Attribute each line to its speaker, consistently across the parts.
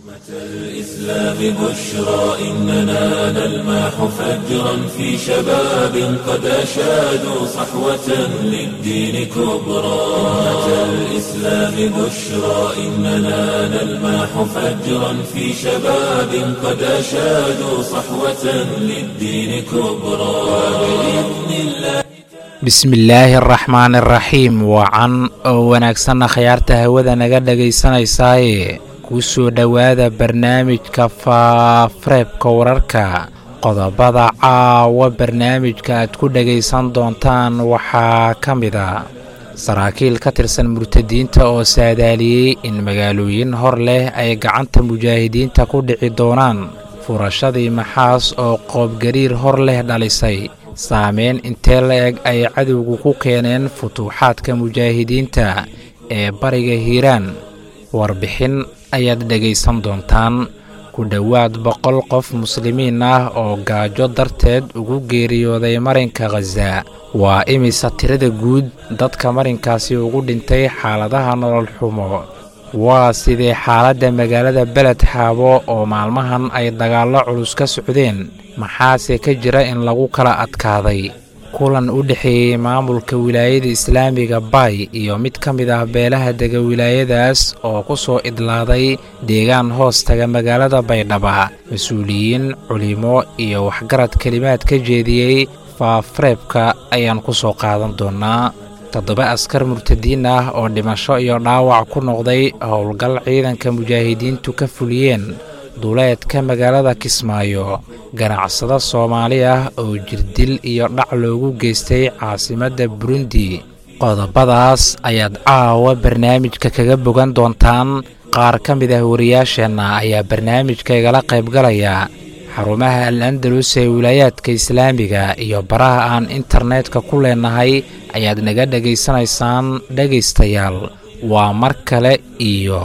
Speaker 1: الإسلام بشرى إننا نلمح فجرا في شباب قد أشادوا صحوة للدين كبرى أمة الإسلام بشرى إننا نلمح فجرا في شباب قد أشادوا صحوة للدين كبرى وبإذن الله
Speaker 2: bismillaahi araxmaani araxiim wacan oo wanaagsanna khayaarta hawada naga dhegaysanaysaay kuu soo dhowaada barnaamijka faafareebka wararka qodobada caawa barnaamijka aad ku dhegaysan doontaan waxaa ka mid a saraakiil ka tirsan murtadiinta oo saadaaliyey in magaalooyin hor leh ay gacanta mujaahidiinta ku dhici doonaan furashadii maxaas oo qoobgariir hor leh dhalisay saameyn intee la-eg ay cadowgu ku keeneen futuuxaadka mujaahidiinta ee bariga hiiraan warbixin ayaad dhegaysan doontaan ku dhowaad boqol qof muslimiin ah oo gaajo darteed ugu geeriyooday marinka khaza waa imisa tirada guud dadka marinkaasi ugu dhintay xaaladaha nolol xumo waa sidee xaaladda magaalada beled xaabo oo maalmahan ay dagaallo culus ka socdeen maxaase ka jira in lagu kala adkaaday kulan u dhexeeyey maamulka wilaayada islaamiga bay iyo mid ka mid ah beelaha dega wilaayadaas oo ku soo idlaaday deegaan hoos taga magaalada baydhaba mas-uuliyiin culimo iyo waxgarad kelimaad ka jeediyey faafareebka ayaan ku soo qaadan doonnaa toddoba askar murtadiin ah oo dhimasho iyo dhaawac ku noqday howlgal ciidanka mujaahidiintu ka fuliyeen duleedka magaalada kismaayo ganacsado soomaali ah oo jirdil iyo dhac loogu geystay caasimadda burundi qodobadaas ayaad caawa barnaamijka kaga bogan doontaan qaar ka mid ah wariyaasheenna ayaa barnaamijka igala qaybgalaya xarumaha al andalus ee wilaayaadka islaamiga iyo baraha aan internetka ku leenahay ayaad naga dhegaysanaysaan dhegaystayaal waa mar kale iyo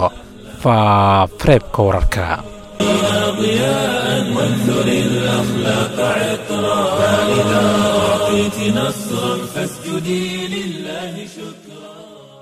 Speaker 2: faafareebka wararka
Speaker 1: ضياء وانثر الأخلاق عطرا فإذا أعطيت نصرا فاسجدي لله شكرا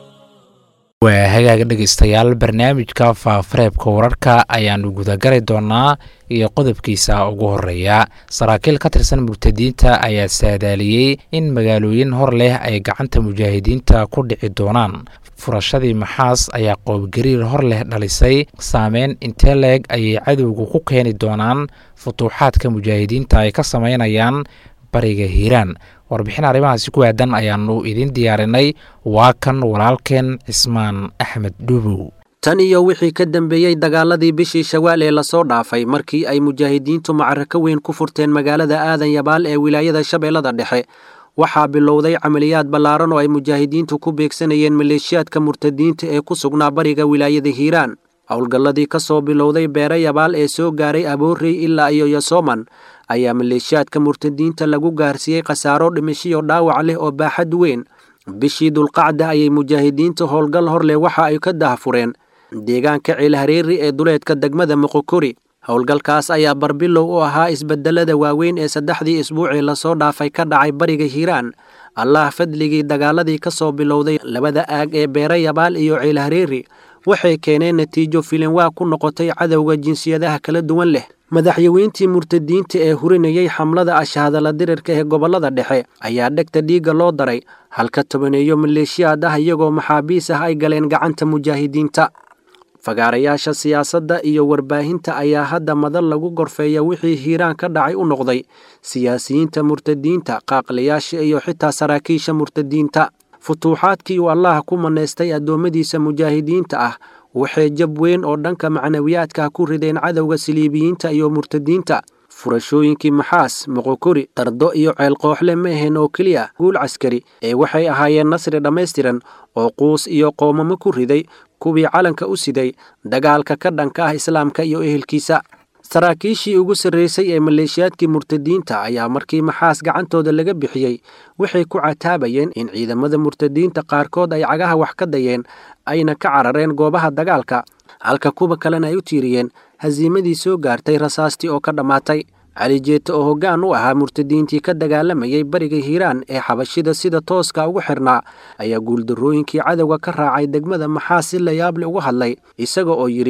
Speaker 2: waa hagaaga dhegaystayaal barnaamijka faafareebka wararka ayaannu gudagali doonaa iyo qodobkiisa ugu horeeya saraakiil ka tirsan murtadiinta ayaa saadaaliyey in magaalooyin hor leh ay gacanta mujaahidiinta ku dhici doonaan furashadii maxaas ayaa qoobgariir hor leh dhalisay saameyn intee leeg ayay cadowgu ku keeni doonaan futuuxaadka mujaahidiinta ay ka samaynayaan bariga hiiraan warbixin arrimahaasi ku aadan ayaannu idiin diyaarinay waa kan walaalkeen cismaan axmed dhuubow
Speaker 3: tan iyo wixii ka dambeeyey dagaaladii bishii shawaal ee lasoo dhaafay markii ay mujaahidiintu macarako weyn ku furteen magaalada aadan yabaal ee wilaayada shabeellada dhexe waxaa bilowday camaliyaad ballaaran oo ay mujaahidiintu ku beegsanayeen maleeshiyaadka murtadiinta ee ku sugnaa bariga wilaayada hiiraan howlgalladii ka soo bilowday beere yabaal ee soo gaaray aboorey ilaa iyo yosooman ayaa maleeshiyaadka murtadiinta lagu gaarsiiyey khasaaro dhimashiyo dhaawac leh oo baaxad weyn bishii dulqacda ayay mujaahidiinta howlgal hor leh waxa ay ka dahfureen deegaanka ciilhareeri ee duleedka degmada moqokori howlgalkaas ayaa barbilow u ahaa isbedelada waaweyn ee saddexdii isbuucii lasoo dhaafay ka dhacay bariga hiiraan allah fadligii dagaaladii ka soo bilowday labada aag ee beere yabaal iyo ciilhareeri waxay keeneen natiijo filinwaa ku noqotay cadowga jinsiyadaha kala duwan leh madaxyaweyntii murtadiinta ee hurinayey xamlada ashahadala dirirka ee gobollada dhexe ayaa dhegta dhiigga loo daray halka tobaneeyo maleeshiyaad ah iyagoo maxaabiis ah ay galeen gacanta mujaahidiinta fagaarayaasha siyaasadda iyo warbaahinta ayaa hadda madal lagu gorfeeya wixii hiiraan ka dhacay u noqday siyaasiyiinta murtadiinta qaaqlayaasha iyo xitaa saraakiisha murtadiinta futuuxaadkii uu allaah ku manaystay addoommadiisa mujaahidiinta ah waxay jab weyn oo dhanka macnawiyaadka ku rideen cadowga siliibiyiinta iyo murtadiinta furashooyinkii maxaas moqokori tardo iyo ceelqooxle ma ahayn oo keliya guul caskari ee waxay ahaayeen nasri dhammaystiran oo quus iyo qoomamo ku riday kuwii calanka u siday dagaalka ka dhanka ah islaamka iyo ehelkiisa saraakiishii ugu sarraysay ee maleeshiyaadkii murtadiinta ayaa markii maxaas gacantooda laga bixiyey waxay ku cataabayeen in ciidamada murtadiinta qaarkood ay cagaha wax ka dayeen ayna ka carareen goobaha dagaalka halka kuwa kalena ay u tiiriyeen hasiimadii soo gaartay rasaastii oo ka dhammaatay cali jeete oo hoggaan u ahaa murtadiintii ka dagaalamayay bariga hiiraan ee xabashida sida tooska ugu xirnaa ayaa guuldarrooyinkii cadowga ka raacay degmada maxaas si layaable uga hadlay isaga oo yidhi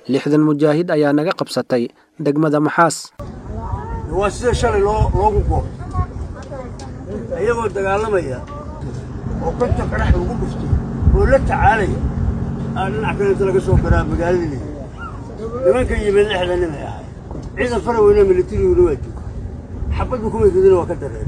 Speaker 3: lixdan mujaahid ayaa naga qabsatay degmada maxaas
Speaker 4: waa sida shalay loogu goob iyagoo dagaalamaya oo konta qarax lagu dhuftay oo la tacaalaya aa dhinac kaleeta laga soo garaa magaaladii nimanka yimid lixda nimay ahay ciidan fara weyne militariguna waa jooga xabaddu kuway ridina waa ka dareen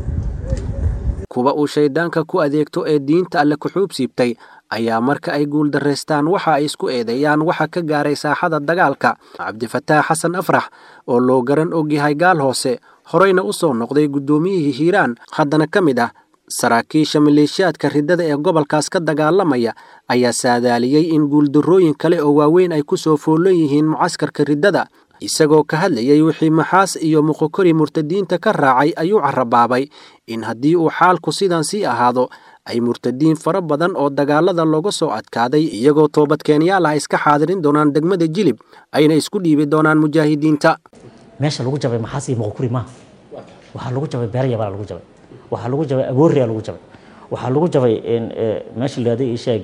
Speaker 3: kuwa uu shayddaanka ku adeegto ee diinta alle kuxuub siibtay ayaa marka ay guuldarraystaan waxa ay isku eedeeyaan waxa ka gaaray saaxada dagaalka cabdifataax xasan afrax oo loo garan ogyahay gaal hoose horeyna u soo noqday guddoomiyihii hiiraan haddana ka mid ah saraakiisha maleeshiyaadka riddada ee gobolkaas ka dagaalamaya ayaa saadaaliyey in guuldarrooyin kale oo waaweyn ay ku soo foollan yihiin mucaskarka riddada isagoo ka hadlayey wixii maxaas iyo muqokori murtadiinta ka raacay ayuu carabaabay in haddii uu xaalku sidan sii ahaado ay murtadiin fara badan oo dagaalada looga soo adkaaday iyagoo toobadkeenyaal ah iska xaadirin doonaan degmada jilib ayna isku dhiibi doonaan mujaahidiinta
Speaker 5: meesha lagu jabay maxaas iyo muqokuri maaha waxaa lagu jabay beeryabaa lagu jabay waxaa lagu jabay abooriyaa lagu jabay waxaa lagu jabay meesha lahaaday isheeg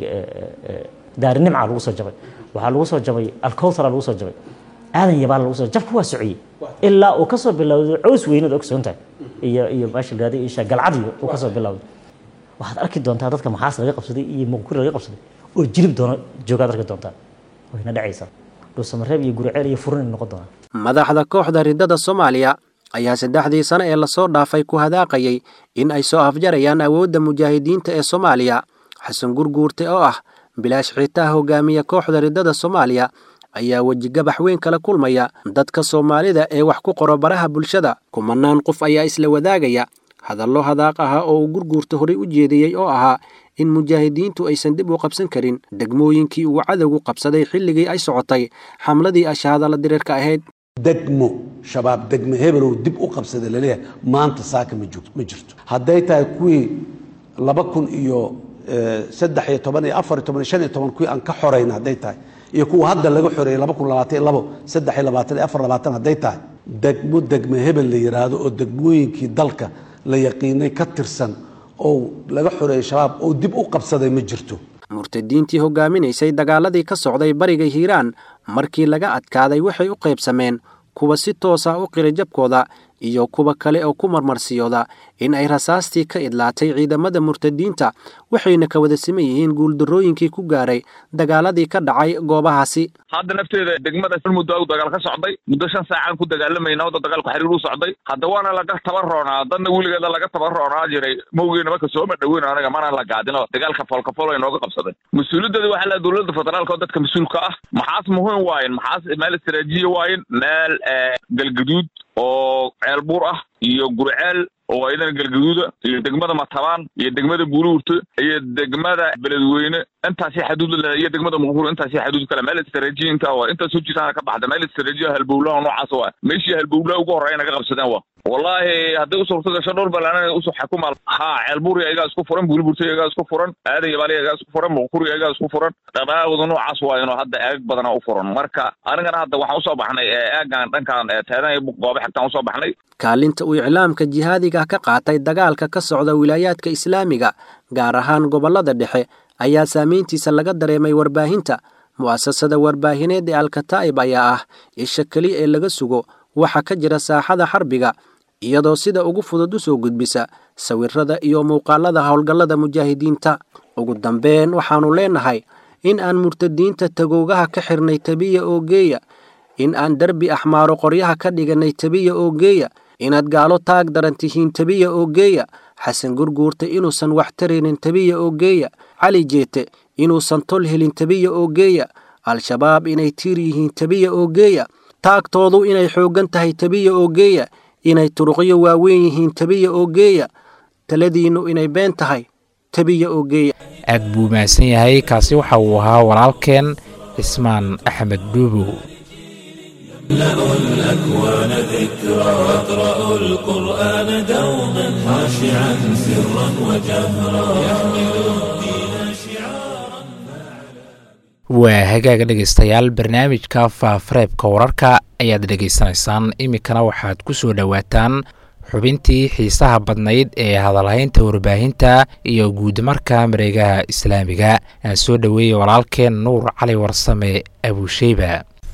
Speaker 5: daarinimca lagu soo jabay waxaa lagu soo jabay alkowthara lagu soo jabay aadan yabaa lagu soo jabka waa sociyey ilaa uu kasoo bilowday cows weynad ogsoon tahay iyo iyo meesha lahaaday isheeg galcadiyo uu kasoo bilowday waxaad arki doontaa dadka maxaas laga qabsaday iyo muqokuri laga qabsaday oo jilib doona joogaad arki doontaa wayna dhacaysaa dhuusamareeb iyo guriceel iyo furin noqon doonaa
Speaker 3: madaxda kooxda riddada soomaaliya ayaa saddexdii sano ee lasoo dhaafay ku hadaaqayay in ay soo afjarayaan awoodda mujaahidiinta ee soomaaliya xasan gurguurte oo ah bilaash xiitaa hogaamiya kooxda riddada soomaaliya ayaa wejigabax weyn kala kulmaya dadka soomaalida ee wax ku qoro baraha bulshada kumanaan qof ayaa isla wadaagaya hadallo hadaaq ahaa oo uu gurguurta horey u jeediyey oo ahaa in mujaahidiintu aysan dib u qabsan karin degmooyinkii uu cadowgu qabsaday xilligii ay socotay xamladii ashaadala diriirka ahayd
Speaker 6: degmo shabaab degmo hebelow dib u qabsada laleeyahay maanta saaka ma jirto hadday tahay kuwii laba kun iyo saddex iyo toban iyo afar iyo toban iyo shan iyo toban kuwii aan ka xorayn hadday tahay iyo kuwa hadda laga xoreeyey laba kun labaatan iyo labo saddex iyo labaatan iyo afar labaatan hadday tahay degmo degmo hebel la yidhaahdo oo degmooyinkii dalka la yaqiinay ka tirsan oo laga xoreeyey shabaab oo dib u qabsaday ma jirto
Speaker 3: murtadiintii hogaaminaysay dagaaladii ka socday bariga hiiraan markii laga adkaaday waxay u qaybsameen kuwa si toosa u qira jabkooda iyo kuwa kale oo ku marmarsiyooda in ay rasaastii ka idlaatay ciidamada murtadiinta waxayna ka wada siman yihiin guuldarrooyinkii ku gaaray dagaaladii ka dhacay goobahaasi
Speaker 7: hadda nafteeda degmada muddo dagaal ka socday muddo shan saacaan ku dagaalamayna wadda dagaalku xiriir u socday hadda waana laga taban roonaa dadna weligeeda laga taban roonaa jiray mawgeena marka sooma dhaweyn anaga mana la gaadino dagaalka foolkafol ay nooga qabsadeen mas-uuliyaddeeda waxaa la dowladda federaalka oo dadka mas-uulka ah maxaas muhiim waayen maxaas meel istaraatiijiya waayen meel galgaduud oo ceel buur ah iyo gurceel oo ayadana galgaduuda iyo degmada matabaan iyo degmada buuluurta iyo degmada beledweyne intaasi xaduud la iyo degmada muqur intaasi xaduud kale meel istaraatiiji inta waa intaas hojitaana ka baxda meel istaraatiiji halbowlaha noocaas waa meeshii halbowlaha ugu horreeya naga qabsadeen waa wallaahi hadday u suurta gasho dhowr balaanan usoo xakuma haa ceelbuuri ayagaa isku furan buuliburta ayagaa isku furan aadan yabaali ayagaa isku furan muquri ayagaa isku furan dhaqaaqooda noocaas waa inuu hadda eeg badana u furan marka anigana hadda waxaan usoo baxnay eegan dhankan teedan goobe xigtaan usoo baxnay
Speaker 3: kaalinta uu iclaamka jihaadiga ka qaatay dagaalka ka socda wilaayaadka islaamiga gaar ahaan gobollada dhexe ayaa saamayntiisa laga dareemay warbaahinta mu'asasada warbaahineed ee alkataa'ib ayaa ah isha keliya ee laga sugo waxa ka jira saaxada xarbiga iyadoo sida ugu fudud u soo gudbisa sawirrada iyo muuqaalada howlgallada mujaahidiinta ugu dambeyn waxaannu leenahay in aan murtadiinta tagoogaha ka xirnay tabiya oo geeya in aan derbi axmaaro qoryaha ka dhigannay tabiya oo geeya inaad gaalo taag daran tihiin tabiya oo geeya xasan gurguurta inuusan wax taraynin tabiya oo geeya cali jeete inuusan tol helin tabiya oo geeya al-shabaab inay tiir yihiin tabiya oo geeya taagtoodu inay xooggan tahay tabiya oo geeya inay turuqyo waaweyn yihiin tabiya oo geeya taladiinnu inay been tahay tabiya oo geeya
Speaker 2: aad buu mahadsan yahay kaasi waxa uu ahaa walaalkeen cismaan axmed dhuubow
Speaker 1: يملأ الأكوان ذكرى واقرأوا القرآن دوما خاشعا سرا وجهرا يحمل الدين شعارا
Speaker 2: waa hagaaga dhegaystayaal barnaamijka faafareebka wararka ayaad dhegaysanaysaan iminkana waxaad ku soo dhowaataan xubintii xiisaha badnayd ee hadalhaynta warbaahinta iyo guudmarka mareegaha islaamiga aan soo dhoweeyey walaalkeen nuur cali warsame abuusheyba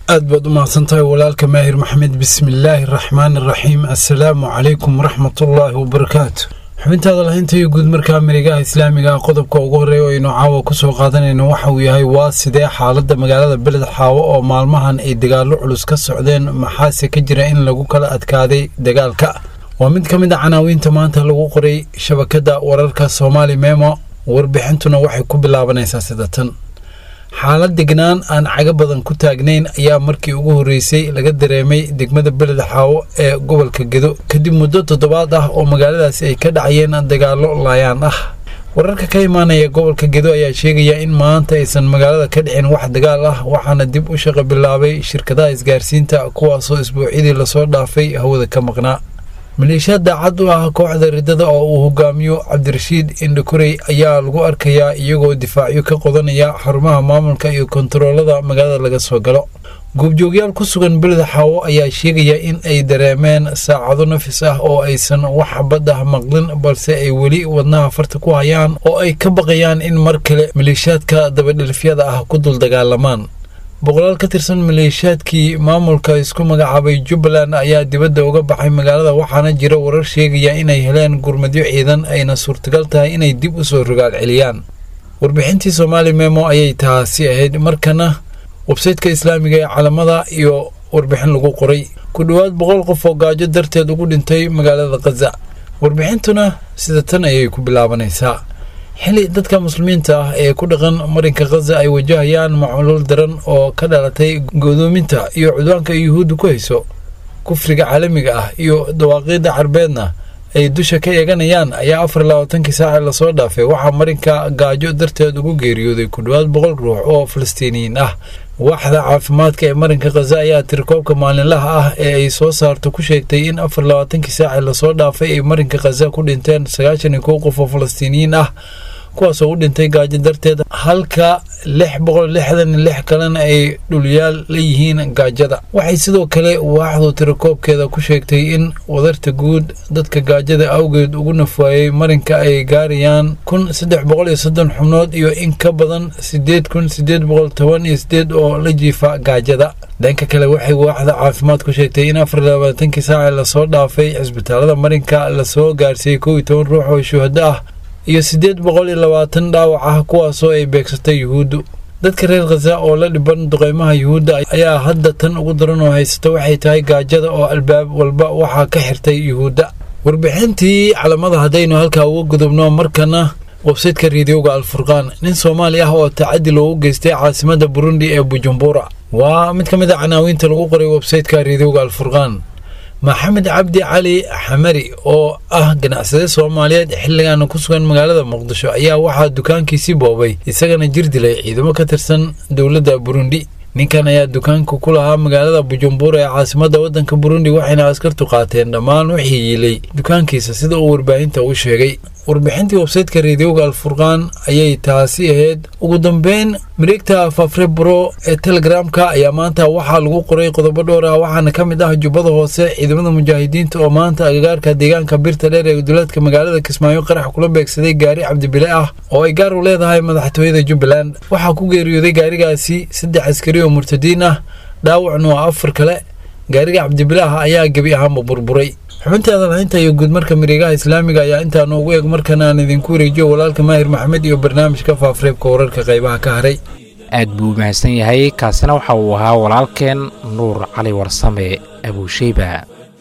Speaker 8: aad baad u mahadsantahay walaalka maahir maxamed bismillaahi araxmaani araxiim assalaamu calaykum waraxmatullaahi wabarakaatu xubintaada lahaynta iyo guud markaa marigaha islaamiga ah qodobka ugu horreeya oo aynu caawa ku soo qaadanayno waxa uu yahay waa sidee xaaladda magaalada beled xaawo oo maalmahan ay dagaallo culus ka socdeen maxaase ka jira in lagu kala adkaaday dagaalka waa mid ka mid a canaawiinta maanta lagu qoray shabakadda wararka soomaali memo warbixintuna waxay ku bilaabanaysaa sida tan xaalad degnaan aan caga badan ku taagnayn ayaa markii ugu horreysay laga dareemay degmada beled xaawo ee gobolka gedo kadib muddo toddobaad ah oo magaaladaasi ay ka dhacayeen dagaallo laayaan ah wararka ka imaanaya gobolka gedo ayaa sheegaya in maanta aysan magaalada ka dhicin wax dagaal ah waxaana dib u shaqo bilaabay shirkadaha isgaarsiinta kuwaasoo isbuucyadii lasoo dhaafay hawada ka maqnaa maleeshiyaad daacad u ah kooxda riddada oo uu hogaamiyo cabdirashiid indhakorey ayaa lagu arkayaa iyagoo difaacyo ka qodanaya xarumaha maamulka iyo kontaroolada magaalada laga soo galo goobjoogyaal ku sugan beleda xaawo ayaa sheegaya in ay dareemeen saacado nafis ah oo aysan wax xabad ah maqlin balse ay weli wadnaha farta ku hayaan oo ay ka baqayaan in mar kale maleeshiyaadka dabadhilifyada ah ku dul dagaalamaan boqolaal ka tirsan maleeshiyaadkii maamulka isku magacaabay jubbaland ayaa dibadda uga baxay magaalada waxaana jira warar sheegaya inay heleen gurmadyo ciidan ayna suurtagal tahay inay dib u soo rogaal celiyaan warbixintii soomaali memo ayay taasi ahayd markana websaytka islaamiga ee calamada iyo warbixin lagu qoray ku dhowaad boqol qof oo gaajo darteed ugu dhintay magaalada khaza warbixintuna sida tan ayay ku bilaabanaysaa xili dadka muslimiinta ah ee ku dhaqan marinka khaza ay wajahayaan macluul daran oo ka dhalatay godoominta iyo cudwaanka yuhuudda ku hayso kufriga caalamiga ah iyo dawaaqiidda carbeedna ay dusha ka eeganayaan ayaa afar labaatankii saaci lasoo dhaafay waxaa marinka gaajo darteed ugu geeriyooday ku dhowaad boqol ruux oo falastiiniyiin ah waaxda caafimaadka ee marinka khaza ayaa tirikoobka maalinlaha ah ee ay soo saarto ku sheegtay in afar labaatankii saaci lasoo dhaafay ay marinka khaza ku dhinteen sagaashan iyo kow qof oo falastiiniyiin ah kuwaasoo u dhintay gaajo darteed halka lix boqol lixdan iyo lix kalena ay dhulyaal la yihiin gaajada waxay sidoo kale waaxdu tirakoobkeeda ku sheegtay in wadarta guud dadka gaajada awgeed ugu nafwaayey marinka ay gaarayaan kun saddex boqol iyo soddon xubnood iyo in ka badan sideed kun sideed boqol toban iyo sideed oo la jiifa gaajada dhanka kale waxay waaxda caafimaad ku sheegtay in afar labaatankii saaci lasoo dhaafay cisbitaalada marinka lasoo gaarsiiyey kow iyo toban ruux oo shuhado ah iyo siddeed boqol iyo labaatan dhaawac ah kuwaasoo ay beegsatay yuhuuddu dadka reer khaza oo la dhiban duqeymaha yuhuudda ayaa hadda tan ugu daran oo haysata waxay tahay gaajada oo albaab walba waxaa ka xirtay yuhuudda warbixintii calamada haddaynu halkaa uga gudubno markana websaytka riidiyowga alfurqaan nin soomaali ah oo tacadi loogu geystay caasimadda burundi ee bujumbura waa mid ka mid a canaawiinta lagu qoray websaytka riidiyowga alfurqaan maxamed cabdi cali xamari oo ah ganacsade soomaaliyeed xilligaana ku sugan magaalada muqdisho ayaa waxaa dukaankiisii boobay isagana jir dilay ciidamo ka tirsan dowladda burundi ninkan ayaa dukaanka ku lahaa magaalada bujumbura ee caasimadda waddanka burundi waxayna askartu qaateen dhammaan wixii yiilay dukaankiisa sida uu warbaahinta u sheegay warbixintii websaytka reediyowga alfurqaan ayay taasi ahayd ugu dambeyn mareegta fafrebro ee telegramka ayaa maanta waxaa lagu qoray qodobo dhowr ah waxaana ka mid ah jubbada hoose ciidamada mujaahidiinta oo maanta agagaarka deegaanka birta dheer ee duleedka magaalada kismaayo qarax kula beegsaday gaari cabdibile ah oo ay gaar u leedahay madaxtooyada jubbaland waxaa ku geeriyooday gaarigaasi saddex askari oo murtadiin ah dhaawacna waa afar kale gaariga cabdibilaah ayaa gebi ahaanba burburay xubintaada lahaynta iyo guudmarka mareegaha islaamiga ayaa intaanu ugu eeg markana aan idinku wareejiyo walaalka maahir maxamed iyo barnaamijka faafareebka wararka qaybaha ka haray
Speaker 2: aad buu u mahadsan yahay kaasina waxa uu ahaa walaalkeen nuur cali warsame abuusheyba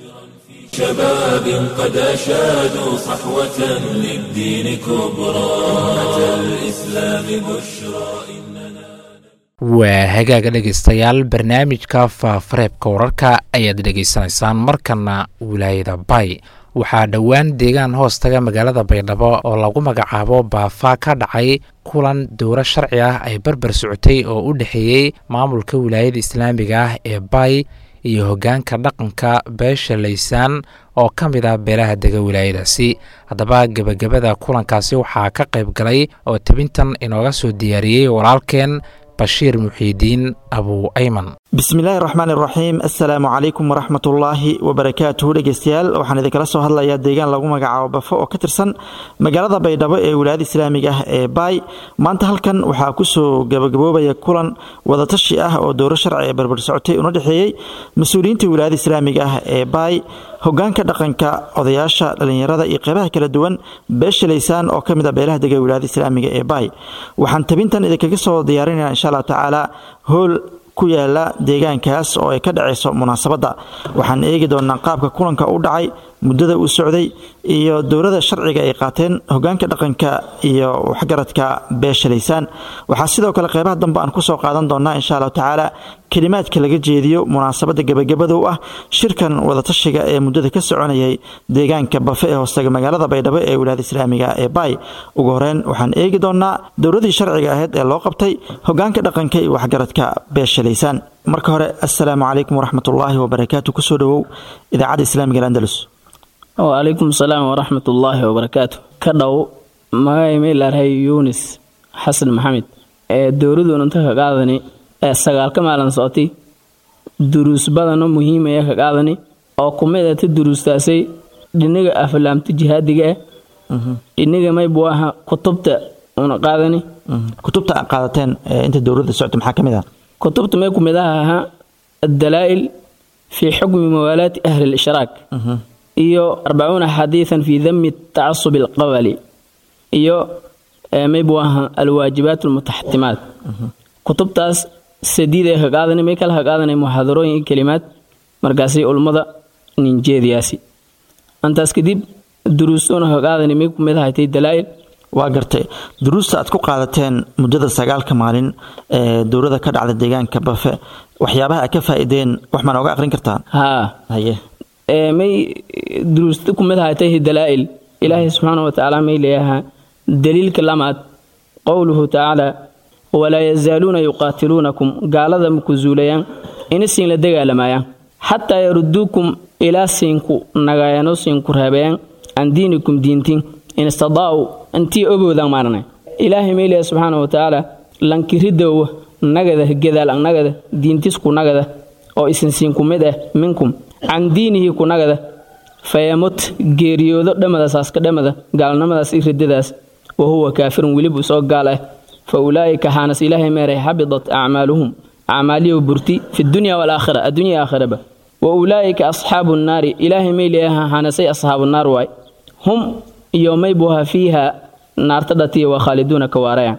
Speaker 1: شباب قد أشادوا صحوة للدين كبرى أتى الإسلام بشرى
Speaker 2: waa hagaaga dhegaystayaal barnaamijka faafareebka wararka ayaad dhegaysanaysaan markana wilaayada bay waxaa dhowaan deegaan hoos taga magaalada baydhabo oo lagu magacaabo baafaa ka dhacay kulan dowro sharci ah ay barbar socotay oo u dhexeeyey maamulka wilaayada islaamiga ah ee bay iyo hoggaanka dhaqanka beesha laysaan oo ka mid ah beelaha dega wilaayadaasi haddaba gebagabada kulankaasi waxaa ka qayb galay oo tebintan inooga soo diyaariyey walaalkeen bashiir muxiidiin abu ayman
Speaker 9: bismillaahi raxmaan iraxiim assalaamu calaykum waraxmatullaahi wabarakaatuhu dhegeystayaal waxaan idinkala soo hadlayaa deegaan lagu magacaabo bafo oo ka tirsan magaalada baydhabo ee wilaayada islaamiga ah ee baay maanta halkan waxaa kusoo gabagaboobaya kulan wadatashi ah oo dowro sharci ee barbar socotay una dhexeeyey mas-uuliyiinta wilaayada islaamiga ah ee baay hogaanka dhaqanka odayaasha dhallinyarada iyo qeybaha kala duwan beesha laysaan oo ka mid a beelaha dega wilaayada islaamiga ee baay waxaan tabintan idinkaga soo diyaarinaya insha allah tacaala hool ku yaala deegaankaas oo ay ka dhacayso munaasabadda waxaan eegi doonaa qaabka kulanka u dhacay muddada uu socday iyo dowlada sharciga ay qaateen hogaanka dhaqanka iyo waxgaradka beesha laysaan waxaa sidoo kale qeybaha dambe aan kusoo qaadan doonaa insha allahu tacaala kelimaadka laga jeediyo munaasabadda gebagabada u ah shirkan wadatashiga ee muddada ka soconayay deegaanka bafe ee hoostaga magaalada baydhabo ee wilaayada islaamiga ee baay ugu horeyn waxaan eegi doonaa dowladii sharciga ahayd ee loo qabtay hogaanka dhaqanka iyo waxgaradka beesha laysaan marka hore assalaamu calaykum waraxmatullaahi wabarakaatu kusoo dhowow idaacadda islaamiga andalus
Speaker 10: wacalaykum asalaam waraxmatullaahi wabarakaatu ka dhow magacay maylaarhay yuunis xasan maxamed ee dowladuna inta ka qaadani ee sagaalka maalin socotay duruus badanoo muhiimaya ka qaadani oo kumid ata duruustaasay dhiniga aflaamta jihaadiga ah dhiniga maybu aha kutubta una qaadani
Speaker 9: kutubta aad qaadateen inta dowladda socota maxaa ka mid ah
Speaker 10: kutubta may kumid aha ahaa addalaa'il fii xukmi mawaalaati ahli lishraak iyo arbacuuna xadiidan fii dami tacasub alqabali iyo maybu aha alwaajibaat almutaxatimaat kutubtaas sadiid ee ka qaadanay may kala ka qaadanay muxaadarooyin iyo kelimaad markaasay ulmada ninjeediyaasi antaas kadib duruustoona ka qaadanay may kumid ahatay dalaa'il
Speaker 9: waa gartay duruusta aad ku qaadateen muddada sagaalka maalin ee dowlada ka dhacda deegaanka bafe waxyaabaha aad ka faa'iideen wax ma nooga aqrin kartaan
Speaker 10: haa
Speaker 9: haye
Speaker 10: may duruusta kumid ahatay dalaa'il ilaahay subxaana wa tacaala may leeyahaa daliilka lamaad qowluhu tacaala walaa yazaaluuna yuqaatiluunakum gaalada maku zuulayaan ina siin la dagaalamayaan xataa yaruduukum ilaa siinku nagaayano siinku reebayaan can diinikum diintiin in istadaa'u intii ogoodaan maarnay ilaahay meylaya subxaana wa tacaala lankiridowa nagada gedaal nagada diintisku nagada oo isinsiinku mid ah minkum can diinihi ku nagada fayamut geeriyoodo dhammadaasaska dhammada gaalnimadaas i ridadaas wa huwa kaafirun welibu soo gaal ah fa ulaa'ika xaanas ilaahay meeray xabidat acmaaluhum acmaaliyo burti fi dunya walaakhira addunya aakhiraba wa ulaa'ika asxaabu nnaari ilaahay meyleyaha xaanasay asxaabu naar waay hum iyo maybuha fiiha naarta dhatiya waa khaaliduuna ka waaraya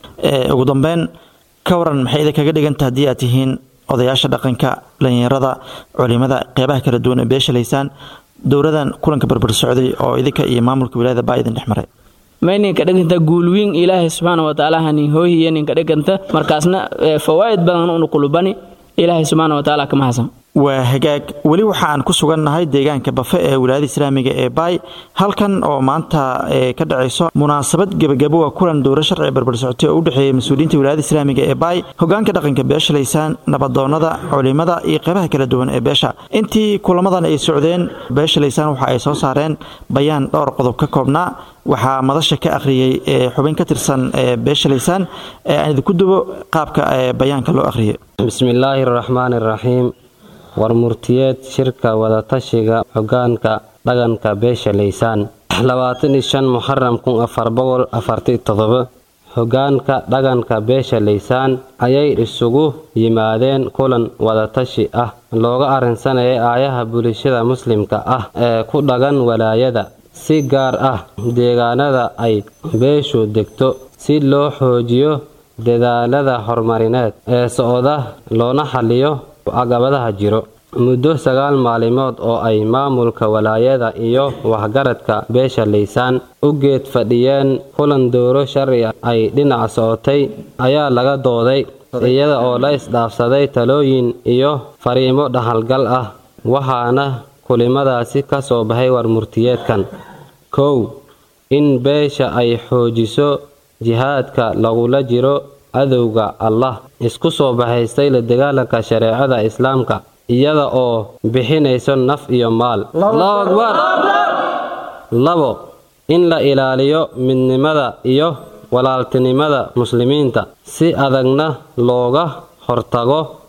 Speaker 9: ugu dambeyn ka waran maxay idinkaga dhiganta haddii aad tihiin odayaasha dhaqanka dhallinyarada culimada qeybaha kala duwan ee beesha laysaan dowladan kulanka barbar socday oo idinka iyo maamulka wilaayada baa idin dhex maray
Speaker 10: may ninka dhiganta guulwiin ilaahay subxaana wa tacaala hanin hoohiya ninka dhiganta markaasna fawaa'id badan unu kulubani ilaahay subxaana wa tacaala kama hasan
Speaker 9: waa hagaag weli waxa aan ku sugannahay deegaanka bafe ee wilaayada islaamiga ee baay halkan oo maanta ka dhacayso munaasabad gebagabo waa kulan dowro sharci barbar socotay oo u dhexeeyay mas-uuliyiinta wilaayada islaamiga ee baay hogaanka dhaqanka beesha laysaan nabadoonada culimada iyo qeybaha kala duwan ee beesha intii kulamadan ay socdeen beesha laysaan waxa ay soo saareen bayaan dhowr qodob ka koobnaa waxaa madasha ka akhriyey xubin ka tirsan beesha laysaan ee aan idinku dubo qaabka bayaanka loo akhriyay
Speaker 11: bismillaahi raxmaani raxiim war murtiyeed shirka wadatashiga xogaanka dhaqanka beesha laysaan labaatan iyo shan muxaram kun afar boqol afarti todobo hogaanka dhaqanka beesha laysaan ayay isugu yimaadeen kulan wadatashi ah looga arrinsanayay aayaha bulshada muslimka ah ee ku dhaqan walaayada si gaar ah deegaanada ay beeshu degto si loo xoojiyo dadaalada horumarineed ee socda loona xaliyo caqabadaha jiro muddo sagaal maalimood oo ay maamulka walaayada iyo waxgaradka beesha laysaan u geed fadhiyeen kulan dowro sharci ay dhinac socotay ayaa laga dooday iyada oo la isdhaafsaday talooyin iyo fariimo dhaxalgal ah waxaana kulimadaasi ka soo baxay war murtiyeedkan kow in beesha ay xoojiso jihaadka lagula jiro cadowga allah isku soo baxaystay la dagaalanka shareecada islaamka iyada oo bixinayso naf iyo maal allahu akbar labo in la ilaaliyo midnimada iyo walaaltinimada muslimiinta si adagna looga hortago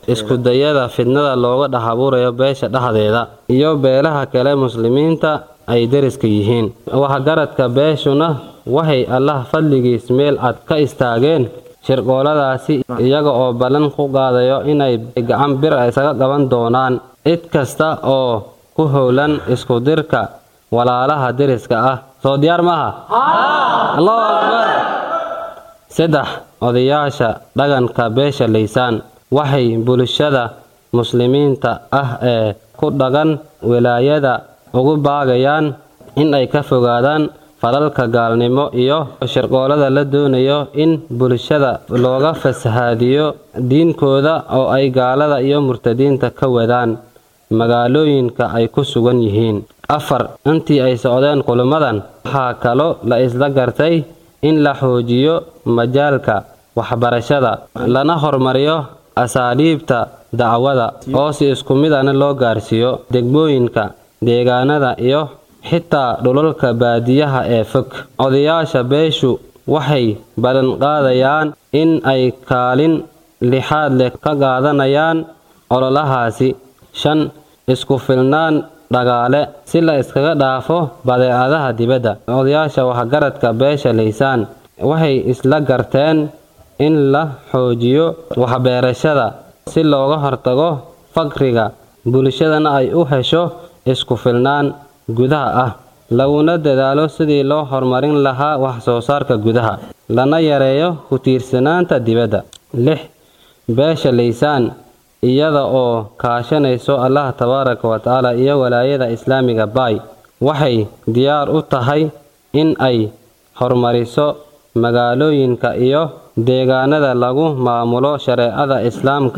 Speaker 11: iskudayada fidnada looga dhex abuurayo beesha dhexdeeda iyo beelaha kale muslimiinta ay deriska yihiin waxgaradka beeshuna waxay allah fadligiis meel cad ka istaageen shirqooladaasi iyaga oo ballan ku qaadayo inay gacan bir isaga qaban doonaan cid kasta oo ku howlan iskudirka walaalaha deriska ah soo diyaar maaha allahu akbar saddex odayaasha dhaqanka beesha laysaan waxay bulshada muslimiinta ah ee ku dhaqan wilaayada ugu baagayaan in ay ka fogaadaan falalka gaalnimo iyo shirqoolada la doonayo in bulshada looga fasahaadiyo diinkooda oo ay gaalada iyo murtadiinta ka wadaan magaalooyinka ay ku sugan yihiin afar intii ay socdeen kulamadan waxaa kaloo la isla gartay in la xoojiyo majaalka waxbarashada lana hormariyo asaaliibta dacwada oo si isku mid ana loo gaarsiiyo degmooyinka deegaanada iyo xitaa dhulalka baadiyaha ee fog odayaasha beeshu waxay ballanqaadayaan in ay kaalin lixaad leh ka qaadanayaan ololahaasi shan isku filnaan dhagaale si la iskaga dhaafo badeecadaha dibadda odayaasha waxgaradka beesha laysaan waxay isla garteen in la xoojiyo waxbeerashada si looga hortago faqriga bulshadana ay u hesho isku filnaan gudaha ah laguna dadaalo sidii loo horumarin lahaa wax soo saarka gudaha lana yareeyo ku tiirsanaanta dibadda lix beesha laysaan iyada oo kaashanayso allah tabaaraka wa tacaala iyo walaayada islaamiga baay waxay diyaar u tahay in ay horumariso magaalooyinka iyo deegaanada lagu maamulo shareecada islaamka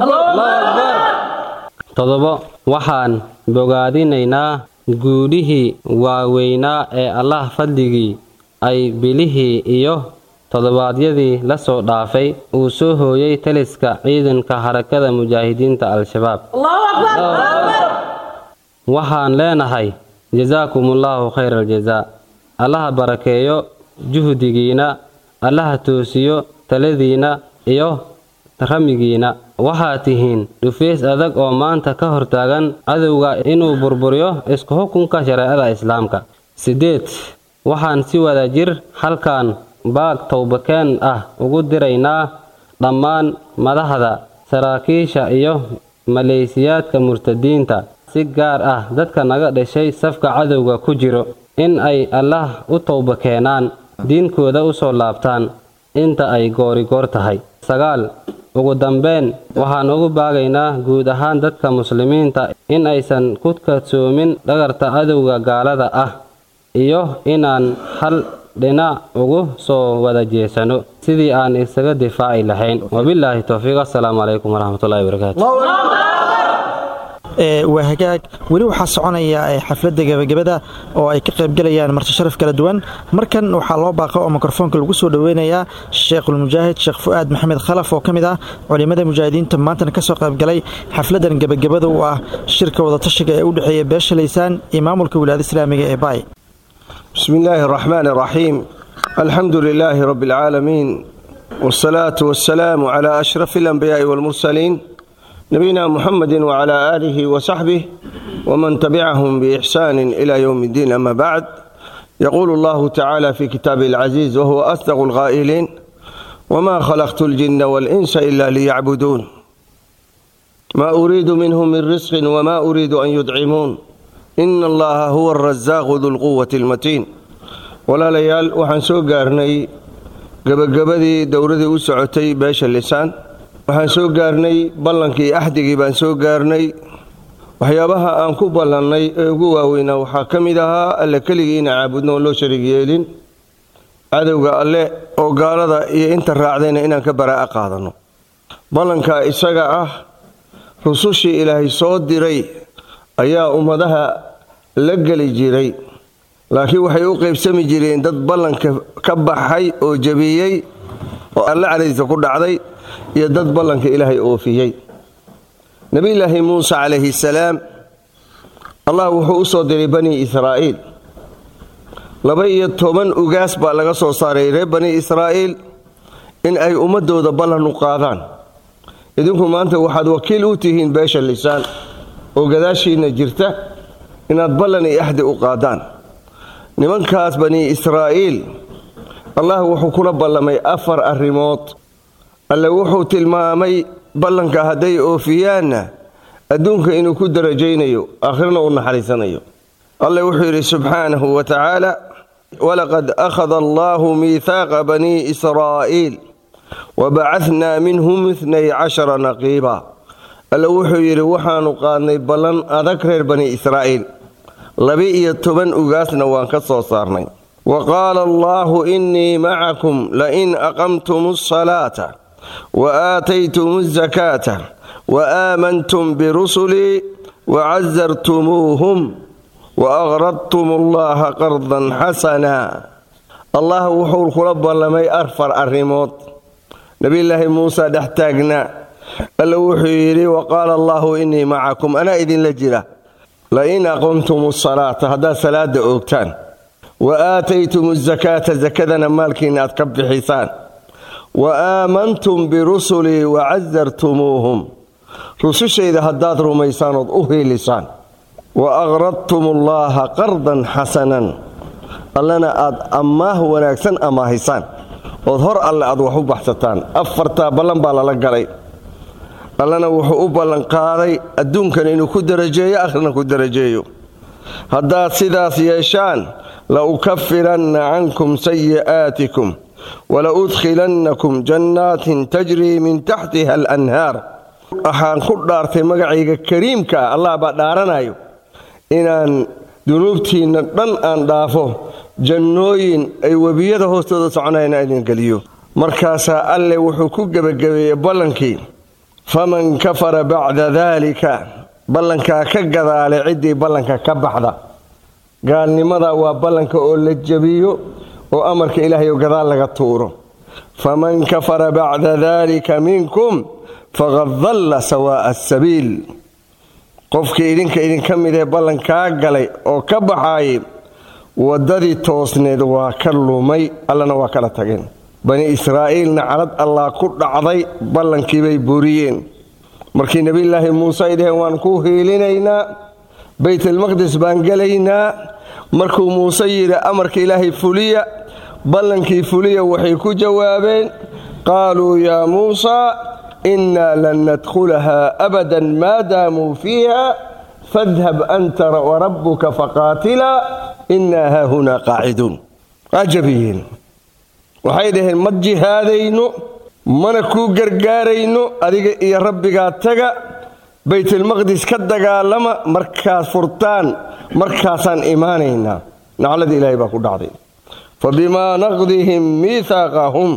Speaker 11: todobo waxaan bogaadinaynaa guudhihii waaweynaa ee allah fadligii ay bilihii iyo toddobaadyadii la soo dhaafay uu soo hooyay taliska ciidanka harakada mujaahidiinta al-shabaab waxaan leenahay jasaakumullahu khayra aljazaa allaha barakeeyo juhdigiina allaha toosiyo taladiina iyo ramigiina waxaad tihiin dhufeys adag oo maanta ka hortaagan cadowga inuu burburiyo isku xukunka shareecada islaamka siddeed waxaan si wada jir halkan baag towbakeen ah ugu diraynaa dhammaan madaxda saraakiisha iyo maleysiyaadka murtadiinta si gaar ah dadka naga dhashay safka cadowga ku jiro in ay allaah u towba keenaan diinkooda u soo laabtaan inta ay goorigoor tahay sagaal ugu dambeyn waxaan ugu baagaynaa guud ahaan dadka muslimiinta in aysan ku kadsoomin dhagarta cadowga gaalada ah iyo inaan hal dhinac ugu soo wada jeesano sidii aan isaga difaaci lahayn wabilaahi towfiiq assalaamu calaykum waraxmatullahi wabarakaatu
Speaker 9: waa hagaag weli waxaa soconaya xafladda gebagabada oo ay ka qaybgalayaan marti sharaf kala duwan markan waxaa loo baaqa oo mikrofoonka lagu soo dhoweynayaa sheekhulmujaahid sheekh fu'aad maxamed khalaf oo ka mid ah culimada mujaahidiinta maantana ka soo qaybgalay xafladan gebagabada u ah shirka wadatashiga ee u dhexeeya beesha laysaan iyo maamulka wilaayada islaamiga ee baay
Speaker 12: بسم الله الرحمن الرحيم الحمد لله رب العالمين والصلاة والسلام على أشرف الأنبياء والمرسلين نبينا محمد وعلى آله وصحبه ومن تبعهم بإحسان إلى يوم الدين أما بعد يقول الله تعالى في كتابه العزيز وهو أصدق القائلين وما خلقت الجن والإنس إلا ليعبدون ما أريد منهم من رزق وما أريد أن يدعمون إن الله هو الرزاق ذو القوة المتين ولا ليال وحن سو قارني gabagabadii dowradii u socotay beesha lisaan waxaan soo gaarnay ballankii axdigii baan soo gaarnay waxyaabaha aan ku ballannay ee ugu waaweynaa waxaa ka mid ahaa alle keligii ina caabudno oon loo sharig yeelin cadowga alle oo gaalada iyo inta raacdayna inaan ka baraa'a qaadanno ballankaa isaga ah rusushii ilaahay soo diray ayaa ummadaha la geli jiray laakiin waxay u qaybsami jireen dad ballanka ka baxay oo jabiyey oo alle caliisa ku dhacday iyo dad ballanka ilaahay oofiyey nebiyulaahi muuse calayhi salaam allah wuxuu u soo diray bani israa'iil laba iyo toban ugaas baa laga soo saaray reer bani israa'iil in ay ummadooda ballan u qaadaan idinku maanta waxaad wakiil u tihiin beesha lisaan oo gadaashiinna jirta inaad ballan iyo axdi u qaadaan nimankaas bani israa'iil allah wuxuu kula ballamay afar arrimood alle wuxuu tilmaamay ballanka hadday oofiyaanna adduunka inuu ku darajaynayo aakhirna uu naxariisanayo alle wuxuu yidhi subxaanahu wa tacaala walaqad akhada allahu miihaaqa banii israa'iil wabacadnaa minhum itnay cashara naqiiba alle wuxuu yidhi waxaannu qaadnay ballan adag reer bani israa'iil laba-iyo toban ugaasna waan ka soo saarnay wa qaala allaahu innii macakum lain aqamtum asalaata wa aataytum asakaata wa aamantum birusulii wacasartumuuhum wa aqradtum allaha qardan xasana allah wuxuu kula ballamay afar arrimood nebiyulaahi muuse dhex taagnaa alle wuxuu yidhi wa qaala allaahu innii macakum anaa idinla jira lain aqamtum asalaata haddaad salaada oogtaan wa aataytum asakaata sakadana maalkiinna aad ka bixisaan wa aamantum birusulii wacasartumuuhum rusushayda haddaad rumaysaan ood u hiilisaan wa aqradtum allaaha qardan xasanan allana aad ammaah wanaagsan amaahisaan ood hor alle aad wax u baxsataan afartaa ballan baa lala galay allana wuxuu u ballanqaaday adduunkan inuu ku darajeeyo akhrina ku darajeeyo haddaad sidaas yeeshaan la ukafiranna cankum sayi'aatikum wala udkhilannakum jannaatin tajrii min taxtiha alanhaar waxaan ku dhaartay magacayga kariimka ah allah baa dhaaranayo inaan dunuubtiinna dhan aan dhaafo jannooyin ay webiyada hoostooda soconayna idin geliyo markaasaa alle wuxuu ku gebagabeeyey ballankii faman kafara bacda daalika ballankaa ka gadaale ciddii ballanka ka baxda gaalnimada waa ballanka oo la jebiyo oo amarka ilaahay oo gadaal laga tuuro faman kafara bacda daalika minkum faqad dalla sawaa'a asabiil qofkii idinka idinka mid ee ballankaa galay oo ka baxaayay waddadii toosneed waa ka lumay allana waa kala tageen bani israa'iilna calad allah ku dhacday ballankiibay buriyeen markii nebiyulaahi muuse ay dhaheen waan kuu hiilinaynaa baytalmaqdis baan gelaynaa markuu muuse yidhi amarka ilaahay fuliya ballankii fuliya waxay ku jawaabeen qaaluu yaa muusa innaa lan nadkhulaha abadan maa daamuu fiiha fadhab anta warabbuka faqaatilaa innaa haahunaa qaaciduun ajabiyeen waxay dhaheen ma jihaadayno mana kuu gargaarayno adiga iyo rabbigaa taga baytalmaqdis ka dagaalama markaad furtaan markaasaan imaanaynaa naclada ilaahay baa ku dhacday fa bimaa naqdihim miihaaqahum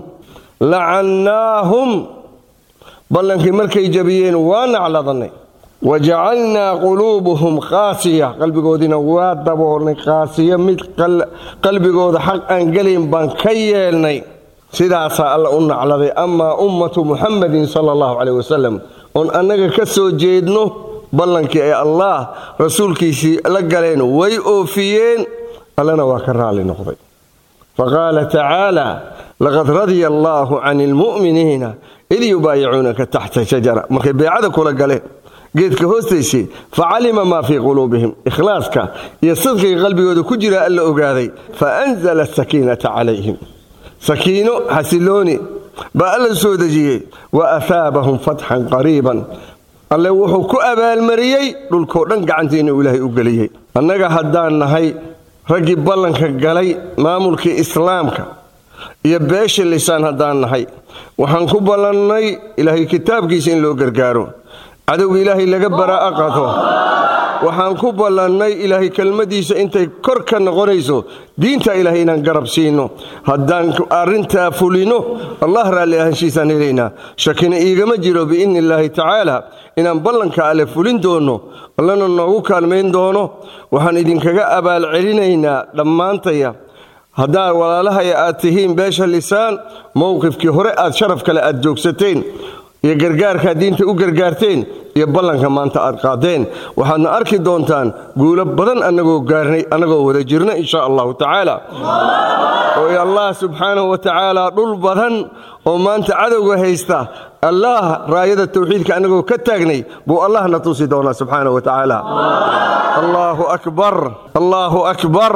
Speaker 12: lacannaahum ballankii markay jabiyeen waa nacladannay wajacalnaa quluubuhum qaasiya qalbigoodiina waa daboolnay qaasiya mid qalbigooda xaq aan gelayn baan ka yeelnay sidaasaa alla u nacladay amaa ummatu muxamadin sala allahu caleyh wasalam oon annaga ka soo jeedno ballankii ay allaah rasuulkiisii la galeen way oofiyeen allana waa ka raalli noqday faqaala tacaala laqad radya allaahu cani ilmu'miniina id yubaayicuunaka taxta shajara markay beecada kula galeen geedka hoostaysay facalima maa fii quluubihim ikhlaaska iyo sidqiga qalbigooda ku jira alla ogaaday fa anzala asakiinata calayhim sakiino xasilooni baa alla soo dejiyey wa ahaabahum fatxan qariiban alle wuxuu ku abaalmariyey dhulkoo dhan gacantii inuu ilaahay u geliyey annaga haddaan nahay raggii ballanka galay maamulkii islaamka iyo beesha lisaan haddaan nahay waxaan ku ballannay ilaahay kitaabkiisa in loo gargaaro cadowga ilaahay laga baraa'a qato waxaan ku ballannay ilaahay kelmadiisa intay kor ka noqonayso diinta ilaahay inaan garab siino haddaan arrintaa fulino allah raalli ahaanshiisaan helaynaa shakina iigama jiro biidni illaahi tacaala inaan ballanka alle fulin doono allana noogu kaalmayn doono waxaan idinkaga abaal celinaynaa dhammaantaya haddaad walaalahaya aad tihiin beesha lisaan mowqifkii hore aad sharaf kale aad joogsateen iyo gargaarkaad diinta u gargaarteen iyo ballanka maanta aad qaadeen waxaadna arki doontaan guulo badan annagoo gaarnay annagoo wada jirna insha allahu tacaala oo allah subxaanahu wa tacaala dhul badan oo maanta cadowga haysta allah raayada tawxiidka annagoo ka taagnay buu allahna tusi doonaa subxaana wa tacaala allaahu akbar allaahu akbar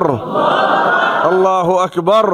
Speaker 12: allaahu akbar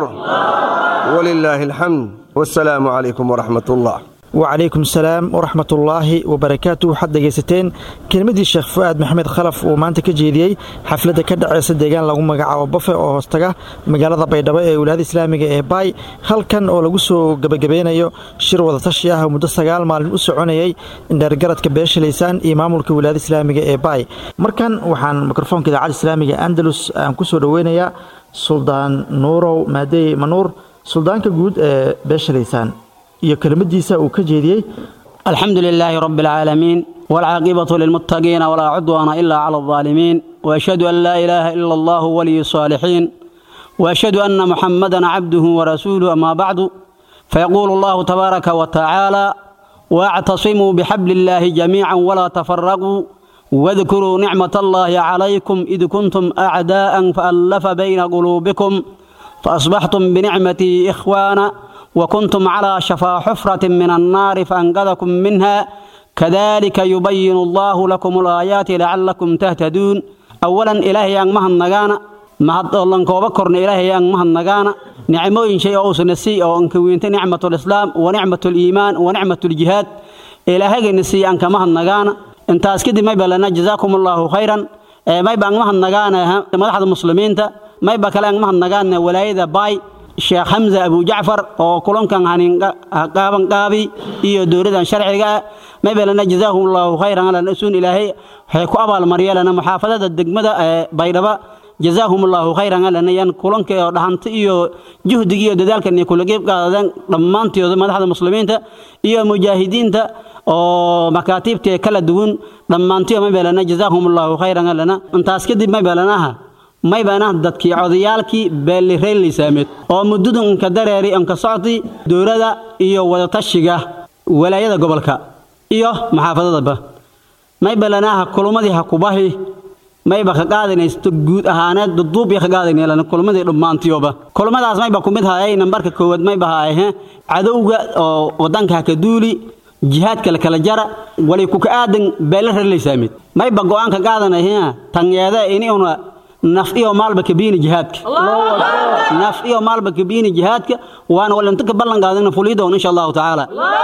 Speaker 12: walilaahi alxamd wasalaamu calaykum waraxmat ullah
Speaker 9: wacalaykum salaam waraxmatullaahi wabarakaatu waxaad dhegaysateen kelmadii sheekh fu'aad maxamed khalaf uu maanta ka jeediyey xafladda ka dhaceysa deegaan lagu magacaabo bafe oo hoostaga magaalada baydhabo ee wilaayada islaamiga ee baay halkan oo lagu soo gebagabeynayo shir wadatashi ah oo muddo sagaal maalin u soconayay indheergaradka beesha laysaan iyo maamulka wilaayada islaamiga ee baay markan waxaan mikrofoonka idaacadda islaamiga andalus aan ku soo dhoweynayaa suldaan nuurow maadey manuur suldaanka guud ee beesha laysaan iyo kelmadiisa uu ka jeediyey
Speaker 13: الحمد لله رب العالمين والعاقبة للمتقين ولا عدوان إلا على الظالمين وأشهد أن لا إله إلا الله ولي الصالحين وأشهد أن محمدا عبده ورسوله أما بعد فيقول الله تبارك وتعالى واعتصموا بحبل الله جميعا ولا تفرقوا واذكروا نعمة الله عليكم إذ كنتم أعداء فألف بين قلوبكم فأصبحتم بنعمتي إخوانا وكنتم على شفا حفرة من النار فأنقذكم منها كذلك يبين الله لكم الآيات لعلكم تهتدون أولا إلهي أن مهن نغانا mahad ollan kooba korna ilaahay aan mahad nagaana nicmooyin shay oo uusan nasiy oo anka weynta nicmatul islaam wa nicmatul iimaan wa nicmatul jihaad ilaahayga nasiy aan ka mahad nagaana intaas kadib may balana jazaakum allahu khayran may baan mahad nagaana madaxda muslimiinta may ba kale aan mahad nagaana walaayada baay sheekh xamza abu jacfar oo kulankan hanin qaaban qaabi iyo dowladan sharciga may balana jazaahum allahu khayran ala nasuun ilaahay waxay ku abaalmaryeelana muxaafadada degmada baydhaba jazaahum allahu khayran alanayan kulanka oo dhahanta iyo juhdiga iyo dadaalkan ay kula qeyb qaadadeen dhammaantooda madaxda muslimiinta iyo mujaahidiinta oo makaatiibta kala duwan dhammaantiyo may balana jazaahum allahu khayran alana intaas kadib may balanaha may baanah dadkii codayaalkii beelireylisaameed oo muddadu inka dareeri inka socdi dowladda iyo wadatashiga walaayada gobolka iyo maxaafadadaba may balanaha kulumadii ha kubahi mayba ka qaadanaysto guud ahaaneed duduub iyo ka qaadanaylan kulmadii dhammaantiyoba kulmadaas mayba ku mid hayay nambarka koowaad mayba haayhe cadowga oo wadanka ha ka duuli jihaadka la kala jara wali ku ka aadan beela rarlaysaamid mayba go'aan ka qaadanayhe tanyeeda iniuna naf iyo maalba kabiini jihaadka naf iyo maalba kabiini jihaadka waana walinta ka ballan qaadana fulidoon insha allahu tacaala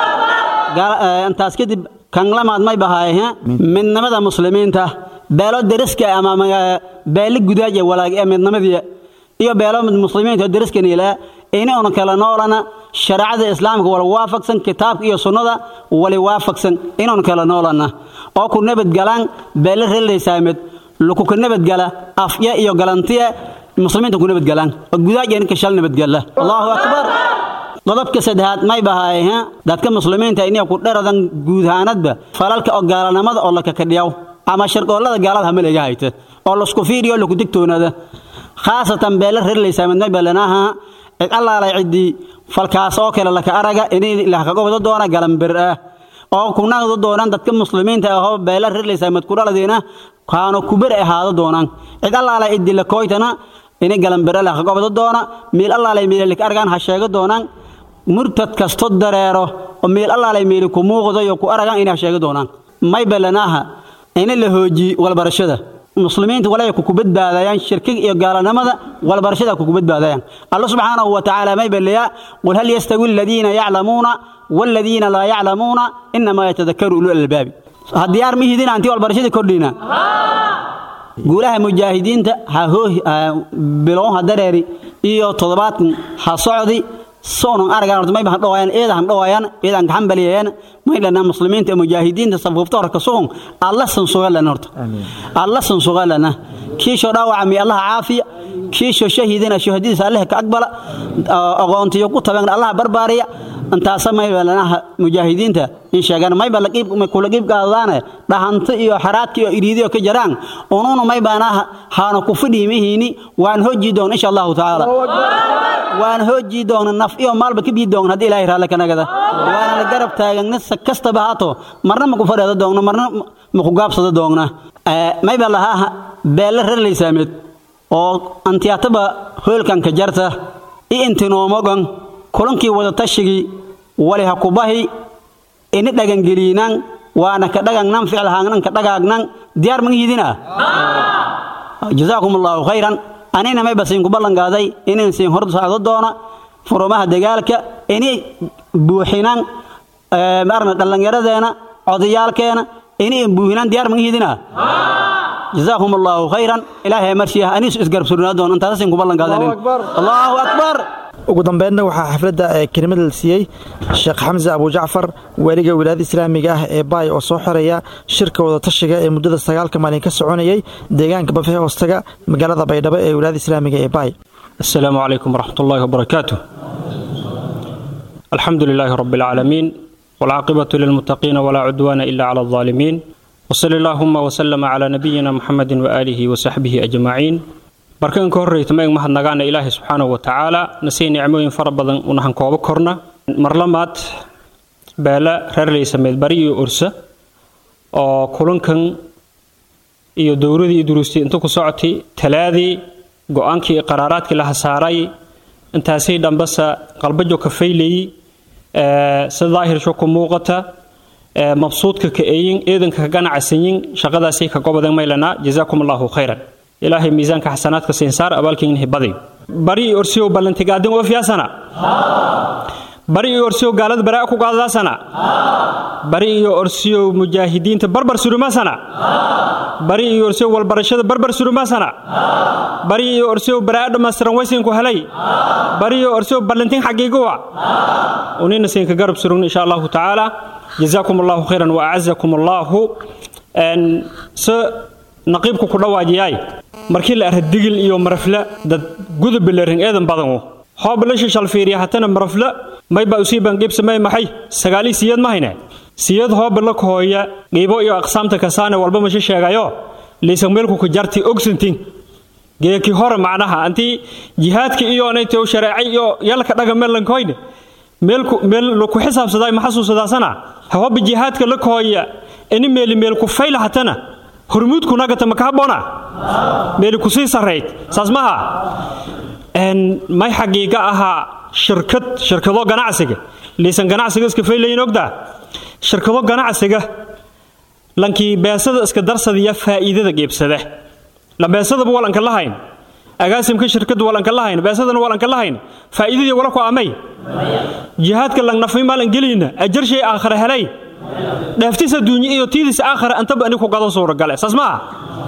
Speaker 13: intaas kadib kan lamaad may bahaaye midnimada muslimiinta beelo deriska ama beeli gudaaja walaag ee midnimadii iyo beelo muslimiinta deriskaniila inaynu kala noolana shareecada islaamka wala waafaqsan kitaabka iyo sunnada wali waafaqsan inaynu kala noolana oo ku nabadgalaan beelo reelaysaamed lukuka nabadgala afya iyo galantiya muslimiinta ku nabadgalaan oo gudaaja ninka shal nabadgala allahu akbar qodobka saddexaad may bahaay dadka muslimiinta inay ku dharadan guud ahaanadba falalka oo gaalanimada oo la kakadhiyaw ama sharqoollada gaalada hamaleega hayta oo lasku fiiriyo laku digtoonada khaasatan beela reerlaysaa midna balanaha cid allaalay ciddii falkaas oo kale laka araga inay lakaga wado doona galanbir ah oo kunagdo doonaan dadka muslimiinta ahoo beela reerlaysaa mid ku dhaladiina kaano kuber ahaado doonaan cid allaalay ciddii lakooytana inay galanbir lakaga wado doona miil allaalay miilalik argaan ha sheego doonaan murtad kasto dareero oo miil allaalay miili ku muuqdo iyo ku aragaan inay ha sheego doonaan may balanaha in la hoojiyo walbarashada muslimiinta walay ku badbaadayaan shirkiga iyo gaalanimada walbarashada ku badbaadayaan allah subhanahu wa ta'ala may baliya qul hal yastawi alladhina ya'lamuna walladhina la ya'lamuna inma yatadhakkaru ulul albab hadiyar mihidin anti walbarashada kordhina guulaha mujaahidiinta ha hoo bilow hadareeri iyo todobaadkan ha socdi soonan aragaan horta may baan dhawayaan eedahan dhawayaan eedan gacan baliyayaan may lana muslimiinta mujaahidiinta safufta horka soon allah san sugalana horta allah san sugalana kiisho dhaawaca mi allah caafiya kiisho shahiidina shahadiisa allah ka aqbala aqoontiyo ku taban allah barbaariya intaas may lana mujaahidiinta in sheegan may baa laqiib kula qiib qaadana dhahanta iyo xaraadka iyo iriidiyo ka jaraan ununa may baana haana ku fidhiimihiini waan hoji doon insha Allah taala waan hoji doon naf iyo maalba ka bii doon hadii ilaahay raali ka nagada waan la garab taagan nasa kastaba haato marna ma ku fadhido doon marna ma ku gaabsado doona may baa lahaa beela reerlaysaamid oo antiyataba hoolkan ka jarta i intinoomogan kulankii wada tashigii wali ha ku bahi ini dhagangeliinaan waana ka dhagagnan ficil haagnan ka dhagaagnan diyaar ma yidina jazaakum allahu khayran anina may basiin ku ballanqaaday inaan siin hor socdo doona furumaha dagaalka inay buuxinaan maarna dhallinyaradeena odayaalkeena inay buuxinaan diyaar ma yidina جزاكم الله خيرا إلهي مرشيها أنيس إسقرب سرنا دون أنت تسين كبالن قادنين الله أكبر
Speaker 9: ugu dambeynna waxaa xafladda ee kelimada la siiyey sheekh xamse abujacfar weliga wilaayada islaamiga ah ee baay oo soo xiraya shirka wadatashiga ee muddada sagaalka maalin ka soconayay deegaanka bafee hoostaga magaalada baydhabo ee wilaayada islaamiga ee baay
Speaker 14: السلام عليكم ورحمة الله وبركاته الحمد لله رب العالمين والعاقبة للمتقين ولا عدوان إلا على الظالمين وصلى اللهم وسلم على نبينا محمد وآله وصحبه أجمعين barkan ka horreyta maeg mahadnagaana ilaahay subxaanahu wa tacaala nasii nicmooyin fara badan unahan koobo korna marlamaad beela reerley sameed bari iyo ursa oo kulankan iyo dowradii iyo duruustii inta ku socotay talaadii go-aankii iyo qaraaraadkii la hasaaray intaasii dhambasa qalbajo ka faylayey si daahirsho ku muuqata mabsuudka ka eeyin eedanka ka ganacsanyin shaqadaasii ka gobadan maylana jazaakum allahu khayran ilaahay miisaanka xasanaadka siinsaar abaalkiinhi badi bari iyo orsiyow ballantigaadin oo fiyaasana bari iyo orsiyow gaalada baraa ku qaadadaasana bari iyo orsiyow mujaahidiinta barbar surumaasana bari iyo orsiyow walbarashada barbar surumaasana bari iyo orsiyow baraa dhammaystiran waysinku helay bari iyo orsiyow ballantin xagiiguwa unina siinka garab surugna insha allahu tacaala jazaakum allahu khayran wa acazakum allahu naqiibku ku dhawaajiyaay markii la arra digil iyo marafla dad gudubilerin eedan badanu hoobalasha shalfiiriya hatana marafla mayba usiiban qiibsamay maxay sagaali siyad ma hayne siyad hooba la kohooya qiibo iyo aqsaamta kasaane walba masha sheegayo liisan meelku ku jarti ogsantin geeki hore macnaha antii jihaadka iyo anaytoo shareecay iyo yalka dhaga meelankoyne meelku meel ku xisaabsaday ma xasuusadaasana hooba jihaadka la kohooya ini meeli meel ku fayla hatana hormuudku nagata maka habboona meeli ku sii sarrayd saas maha may xagiiga ahaa shirkad shirkado ganacsiga liisan ganacsiga iska faylayin ogdaa shirkado ganacsiga lankii beesada iska darsadiya faa'iidada geebsada la beesadaba walanka lahayn agaasimka shirkadu walanka lahayn beesadana walanka lahayn faa'iidadii wala ku amay jihaadka langnafay maalan gelayna ajar shay aakhira helay dhaaftiisa duunye iyo tiidis aakhira antaba ani ku gadan suuragale saas maaha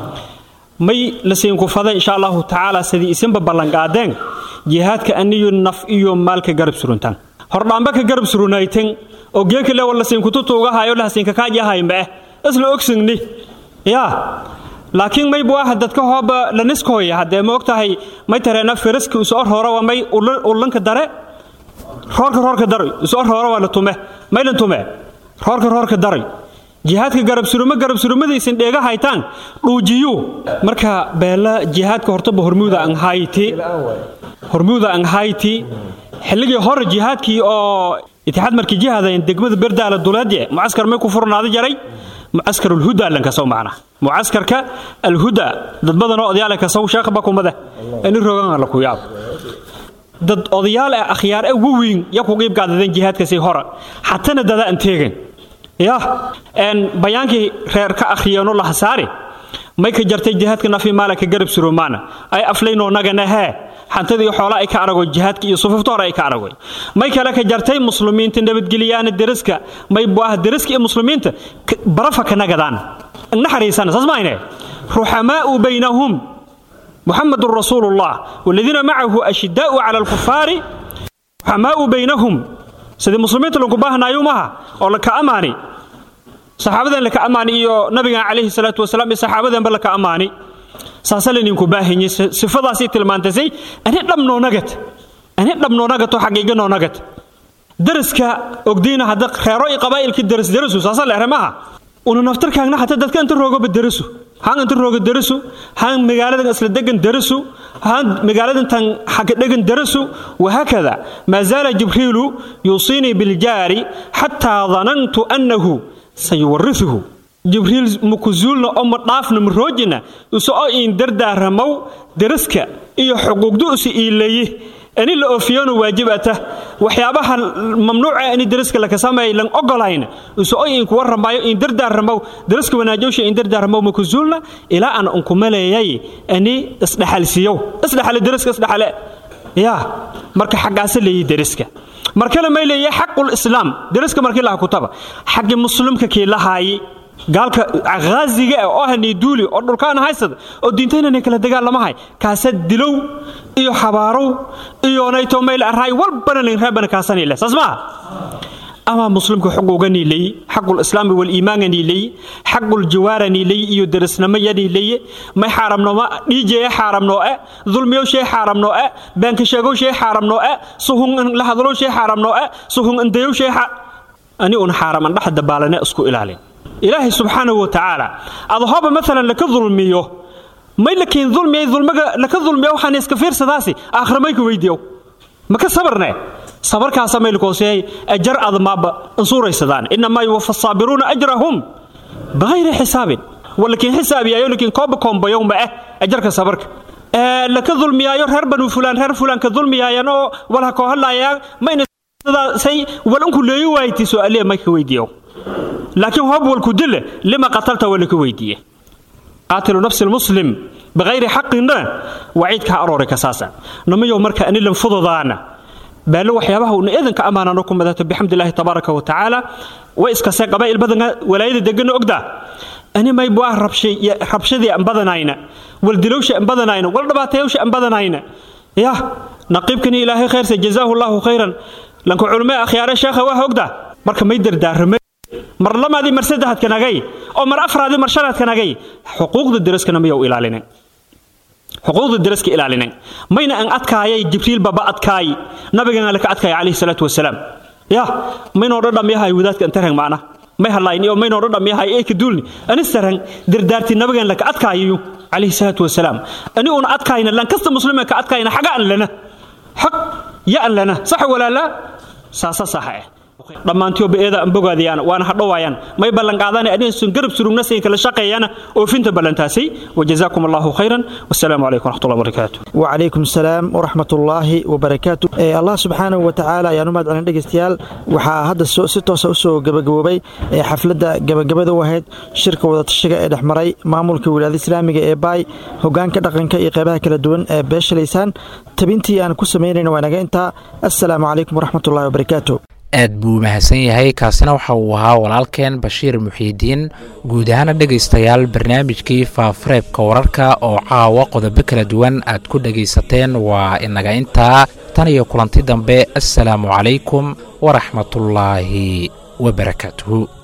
Speaker 14: may la siinku fada insha allahu tacaala sidii isinba ballanqaadeen jihaadka aniyo naf iyo maalka garab suruntan hordhaamba ka garab surunaytan oo geeka le wala siinkututuugahayo lahasiinka kaajahay ma'eh isla ogsingni yaa laakiin may buu ah dadka hooba la niskooya haddee ma ogtahay may tareena firaska usoo roora waa may ullanka dare roorka roorka daray usoo roora waa la tume may lan tume roorka roorka daray jihaadka garabsurumo garabsurumadiisin dheega haytaan dhuujiyu marka beela jihaadka hortaba hormuuda anghayti hormuuda anghayti xilligii hore jihaadkii oo itixaad markii jihaadayn degmada berdaala duleedye mucaskar may ku furnaada jaray mucaskar alhuda lankasow macna mucaskarka alhuda dad badan oo odayaal kasow sheekh bakumada ani rogan la ku yaab dad odayaal ah akhyaar ah waweyn ya ku qiib qaadadeen jihaadkaasi hore xatana dada aan teegan ya een bayaankii reer ka akhriyeenoo la hasaari may ka jartay jihaadka nafi maalaka garab surumaana ay aflaynoo nagana hee xantadii xoolaa ay ka arago jihaadka iyo sufufta hore ay ka aragoy may kale ka jartay muslimiinta nabadgelyaana deriska may buah deriska iyo muslimiinta barafa ka nagadaan naxariisana saas maayne ruxamaa'u baynahum محمد رسول الله والذين معه أشداء على الكفار رحماء بينهم سيدي المسلمين لنكو باهنا يومها أو لك أماني صحابة لك أماني إيو نبي عليه الصلاة والسلام صحابة بل لك أماني ساسلين ينكو باهني صفة سي تلمانتسي أنا لم نو نغت أنا لم نو نغت وحقيقة نو نغت درسك أقدينا هذا خيروي قبائل كي درس درسو ساسل أرماها unu naftarkaagna xataa dadka inta roogaba darasu haan inta rooga darasu haan magaaladan isla degan darasu haan magaaladan tan xagga degan darasu wahaakada maa zaala jibriilu yuusiinii biljaari xataa danantu annahu sayuwarisuhu jibriil mukuzuulna oo ma dhaafna ma roojina isu oo iin dardaaramow daraska iyo xuquuqdu isu iilaye ani la oofiyona waajib ata waxyaabaha mamnuuca ani dariska laka sameey lan ogolayna isu oy in kuwa ramaayo in dardaaramaw dariska wanaajowsha in dardaaramaw ma ku zuulna ilaa aan unku maleeyay ani isdhaxalsiyow isdhaxale dariska isdhaxale yaa marka xaggaasa leeyi dariska markale may leeyahay xaqul islaam dariska markii laha kutaba xaggi muslimka kii lahaayi gaalka haaziga ah oo hanay duuli oo dhulkaan haysada oo diintaynanay kala dagaalamahay kaasa dilow iyo xabaarow iyo nayto mayl arraay walbana layn raabana kaasani leh saas maaha ama muslimka xuquuga niilay xaqul islaami wal iimaanga niilay xaqul jawaara niilay iyo darisnimo ya niilay may xaaramno ma dhiijeeye xaaramno e dulmiyo shay xaaramno e beenka sheegow shay xaaramno e suhun la hadlo shay xaaramno e suhun indayow shay ani un xaaram an dhaxda baalane isku ilaalin ilaahay subxaanahu watacaala adahoba maalan laka dulmiyo may lakiin dulmiyay dulmiga laka dulmiyo waxaan iska fiirsadaasi aakhira ka weydiiyow maka sabarne sabarkaasa may lakooseeyay ajar admaaba ansuuraysadaan inamaa yuwafa saabiruuna ajrahum bihayri xisaabin walakiin xisaabiyayo lakiin kooba koombayow ma ah ajarka sabarka laka dulmiyaayo reer banu fulaan reer fulaan ka dulmiyaayan oo walha koo hadlaayaan mayna say walinku leeyo waaytii su'aaliya may ka weydiiyow laakiin hoob walku dile lima qatalta waa laka weydiiye qaatilu nafsi lmuslim bikayri xaqina waciidka ha aroori kasaasa namayow marka anilan fududaana baalo waxyaabaha una eedanka ammaanano ku madato bixamdilaahi tabaaraka wa tacaala way iskasee qabaa'il badana walaayada degana ogdaa ani maybu ah rabshadii an badanayna waldilowsha an badanayna wal dhabaatayowsha an badanayna yah naqiibkani ilaahay khayrse jazaahu allahu khayran lanka culumee akhyaare sheekha waa ogdaa marka may dardaarame mar lamaadii mar saddexaadkanagay oo mar afraadii mar shanaadkanagay xuquuqda daraskana mayow ilaalinen xuquuqda daraska ilaalinen mayna an adkaayay jibriil baba adkaay nabigana laka adkaaya calayhi salaatu wasalaam ya maynoo dhadhamyahay wadaadka antarang macna may hadlayn iyo maynoo dhadhamyahay ee ka duulni anistarang dardaarti nabigan laka adkaayayu calayhi salaatu wasalaam ani una adkaayna lan kasta muslima ka adkaayna xaga an lana xaq ya an lana sax walaala saasa saxa eh dhammaantiyoba eeda an bogaadayaan waana hadhowaayaan may ballanqaadana adinsun garab surugna sayn kala shaqeeyana oofinta ballantaasay wajazaakum allahu khayran wasalaamu calaykum waraxmatullahi wabarakaatu
Speaker 9: wacalaykum salaam waraxmatullaahi wabarakaatu allah subxaanahu wa tacaala ayaan u mahad celin dhegeystayaal waxaa hadda si toosa usoo gabagaboobay xafladda gabagabada u ahayd shirka wadatashiga ee dhexmaray maamulka wilaayada islaamiga ee baay hogaanka dhaqanka iyo qeybaha kala duwan ee beeshalaysaan tabintii aan ku samaynayna waa naga intaa assalaamu calaykum waraxmatullahi wabarakaatu
Speaker 2: aad buu mahadsan yahay kaasina waxa uu ahaa walaalkeen bashiir muxiidiin guud ahaana dhegaystayaal barnaamijkii faafareebka wararka oo caawa qodobo kala duwan aad ku dhegaysateen waa inaga intaa tan iyo kulanti dambe assalaamu calaykum waraxmatullaahi wabarakaatuhu